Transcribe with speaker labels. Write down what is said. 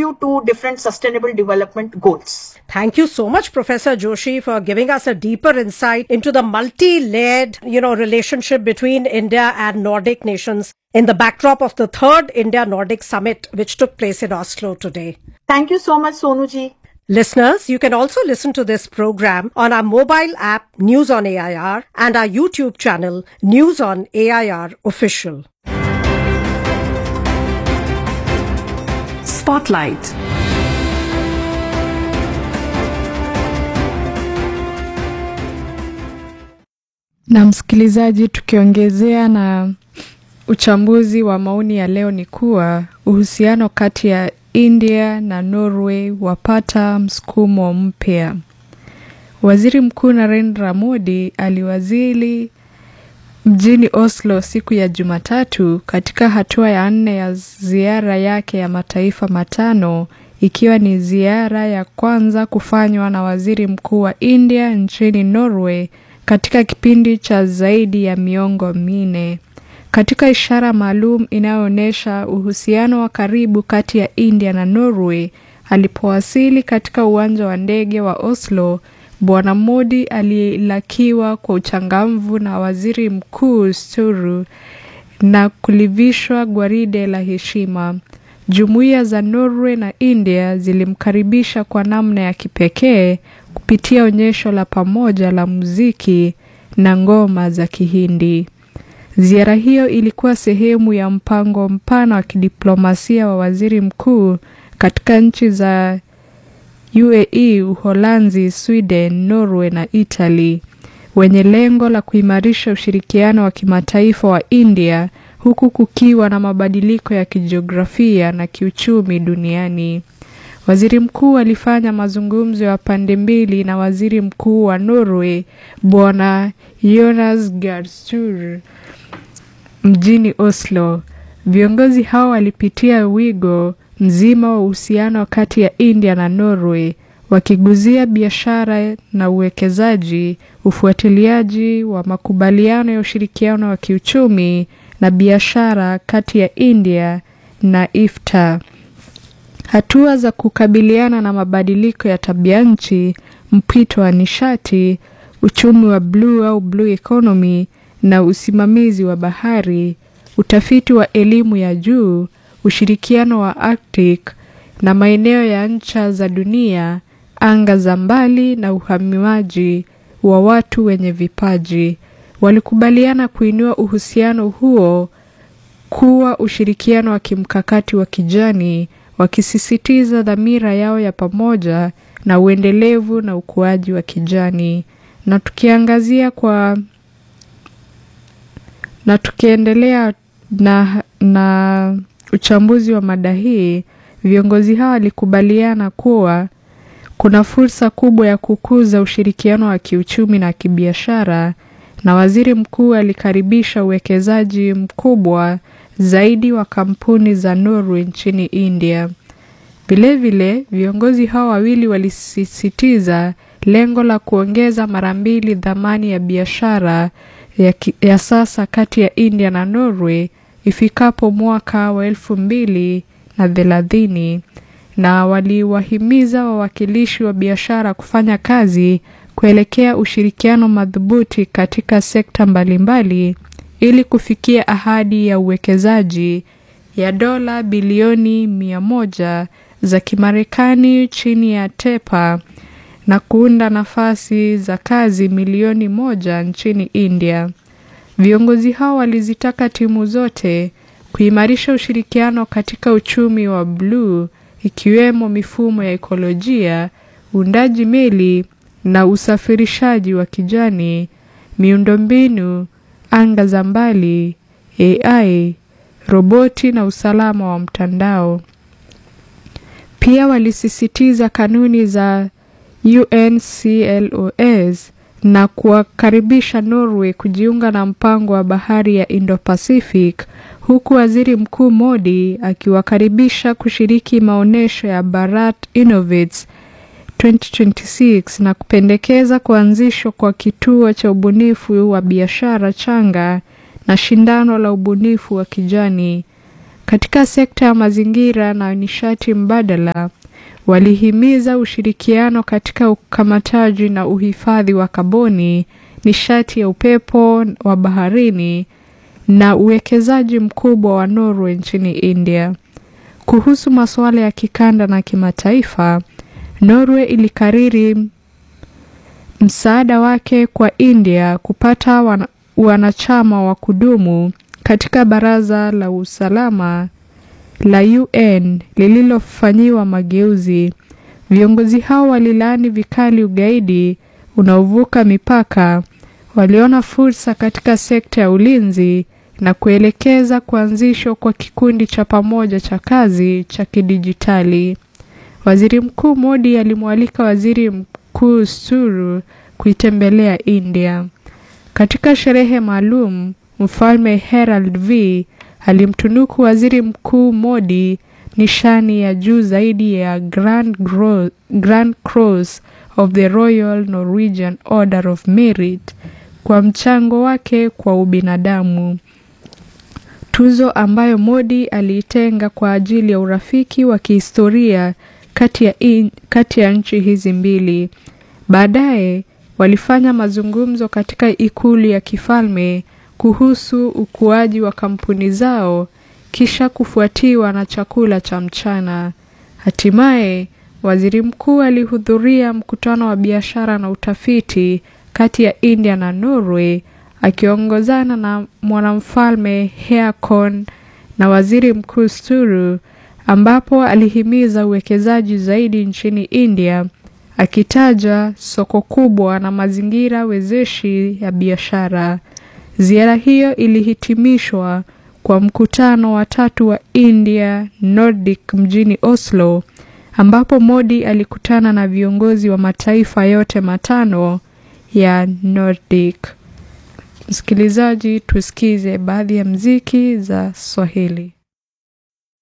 Speaker 1: contribute to different sustainable development goals.
Speaker 2: Thank you so much, Professor Joshi, for giving us a deeper insight into the multi-layered, you know, relationship between India and Nordic nations in the backdrop of the third India Nordic Summit, which took place in Oslo today.
Speaker 1: Thank you so much, Sonuji.
Speaker 2: Listeners, you can also listen to this program on our mobile app News on AIR and our YouTube channel News on AIR Official.
Speaker 3: Spotlight.
Speaker 4: Na msikilizaji, tukiongezea na uchambuzi wa maoni ya leo ni kuwa uhusiano kati ya India na Norway wapata msukumo mpya. Waziri Mkuu Narendra Modi aliwazili mjini Oslo siku ya Jumatatu katika hatua ya nne ya ziara yake ya mataifa matano ikiwa ni ziara ya kwanza kufanywa na waziri mkuu wa India nchini Norway katika kipindi cha zaidi ya miongo minne. Katika ishara maalum inayoonyesha uhusiano wa karibu kati ya India na Norway, alipowasili katika uwanja wa ndege wa Oslo, Bwana Modi alilakiwa kwa uchangamvu na waziri mkuu Sture na kulivishwa gwaride la heshima. Jumuiya za Norway na India zilimkaribisha kwa namna ya kipekee kupitia onyesho la pamoja la muziki na ngoma za Kihindi. Ziara hiyo ilikuwa sehemu ya mpango mpana wa kidiplomasia wa waziri mkuu katika nchi za UAE, Uholanzi, Sweden, Norway na Italy wenye lengo la kuimarisha ushirikiano wa kimataifa wa India huku kukiwa na mabadiliko ya kijiografia na kiuchumi duniani. Waziri mkuu alifanya mazungumzo ya pande mbili na waziri mkuu wa Norway Bwana Jonas Gahr Sture mjini Oslo. Viongozi hao walipitia wigo mzima wa uhusiano kati ya India na Norway, wakiguzia biashara na uwekezaji, ufuatiliaji wa makubaliano ya ushirikiano wa kiuchumi na biashara kati ya India na IFTA. Hatua za kukabiliana na mabadiliko ya tabia nchi, mpito wa nishati, uchumi wa bluu au blue economy na usimamizi wa bahari, utafiti wa elimu ya juu, ushirikiano wa Arctic na maeneo ya ncha za dunia, anga za mbali na uhamiaji wa watu wenye vipaji. Walikubaliana kuinua uhusiano huo kuwa ushirikiano wa kimkakati wa kijani, wakisisitiza dhamira yao ya pamoja na uendelevu na ukuaji wa kijani. Na tukiangazia kwa na tukiendelea na, na uchambuzi wa mada hii, viongozi hao walikubaliana kuwa kuna fursa kubwa ya kukuza ushirikiano wa kiuchumi na kibiashara, na waziri mkuu alikaribisha uwekezaji mkubwa zaidi wa kampuni za Norway nchini India. Vilevile, viongozi hao wawili walisisitiza lengo la kuongeza mara mbili dhamani ya biashara ya, ya sasa kati ya India na Norway ifikapo mwaka wa elfu mbili na thelathini na waliwahimiza wawakilishi wa biashara kufanya kazi kuelekea ushirikiano madhubuti katika sekta mbalimbali ili kufikia ahadi ya uwekezaji ya dola bilioni mia moja za Kimarekani chini ya TEPA na kuunda nafasi za kazi milioni moja nchini India. Viongozi hao walizitaka timu zote kuimarisha ushirikiano katika uchumi wa bluu ikiwemo mifumo ya ekolojia, uundaji meli na usafirishaji wa kijani, miundombinu, anga za mbali, AI, roboti na usalama wa mtandao. Pia walisisitiza kanuni za UNCLOS na kuwakaribisha Norway kujiunga na mpango wa bahari ya Indo-Pacific huku Waziri Mkuu Modi akiwakaribisha kushiriki maonyesho ya Bharat Innovates 2026 na kupendekeza kuanzishwa kwa kituo cha ubunifu wa biashara changa na shindano la ubunifu wa kijani. Katika sekta ya mazingira na nishati mbadala, walihimiza ushirikiano katika ukamataji na uhifadhi wa kaboni, nishati ya upepo wa baharini na uwekezaji mkubwa wa Norway nchini India. Kuhusu masuala ya kikanda na kimataifa, Norway ilikariri msaada wake kwa India kupata wana, wanachama wa kudumu katika Baraza la Usalama la UN lililofanyiwa mageuzi. Viongozi hao walilaani vikali ugaidi unaovuka mipaka, waliona fursa katika sekta ya ulinzi na kuelekeza kuanzishwa kwa kikundi cha pamoja cha kazi cha kidijitali. Waziri Mkuu Modi alimwalika Waziri Mkuu Suru kuitembelea India. Katika sherehe maalum, Mfalme Herald V alimtunuku Waziri Mkuu Modi nishani ya juu zaidi ya Grand, Gro Grand Cross of the Royal Norwegian Order of Merit kwa mchango wake kwa ubinadamu. Tuzo ambayo Modi aliitenga kwa ajili ya urafiki wa kihistoria kati ya, in, kati ya nchi hizi mbili. Baadaye walifanya mazungumzo katika ikulu ya kifalme kuhusu ukuaji wa kampuni zao kisha kufuatiwa na chakula cha mchana. Hatimaye waziri mkuu alihudhuria mkutano wa biashara na utafiti kati ya India na Norway akiongozana na mwanamfalme Haakon na waziri mkuu Sture ambapo alihimiza uwekezaji zaidi nchini India akitaja soko kubwa na mazingira wezeshi ya biashara. Ziara hiyo ilihitimishwa kwa mkutano wa tatu wa India Nordic mjini Oslo ambapo Modi alikutana na viongozi wa mataifa yote matano ya Nordic. Msikilizaji, tusikize baadhi ya mziki za Swahili.